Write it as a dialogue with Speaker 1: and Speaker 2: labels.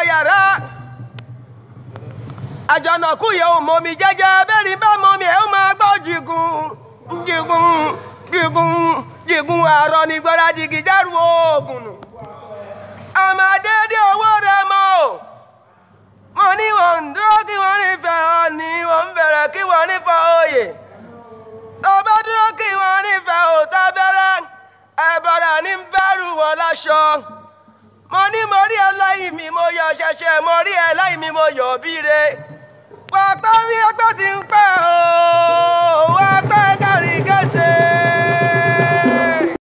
Speaker 1: yàrá àjànàkú yẹn ò mọmi jẹ́jẹ́ bẹ́ẹ̀ni bá mọmi ẹ̀ ó máa gbọ́ jìgùn jìgùn jìgùn jìgùn àárọ̀ ní gbọ́dá jìgì dárú oògùn nù. àmàdédé owó rẹ mọ́ o mo ní wọ́n ń dúró kí wọ́n nífẹ̀ẹ́ ọ ní wọ́n ń bẹ̀rẹ̀ kí wọ́n nífẹ̀ẹ́ oyè tó bá dúró kí wọ́n nífẹ̀ẹ́ òótọ́ bẹ̀rẹ̀ ẹ̀bọ̀rẹ̀ ní bẹ́rù wọ́n láṣọ mo ní mo rí ẹ lẹ́yìn mi mo yọ ṣẹ̀ṣẹ̀ mo rí ẹ lẹ́yìn mi mo yọ bíire pàpà bí ẹgbẹ́ ti ń pẹ́ o wá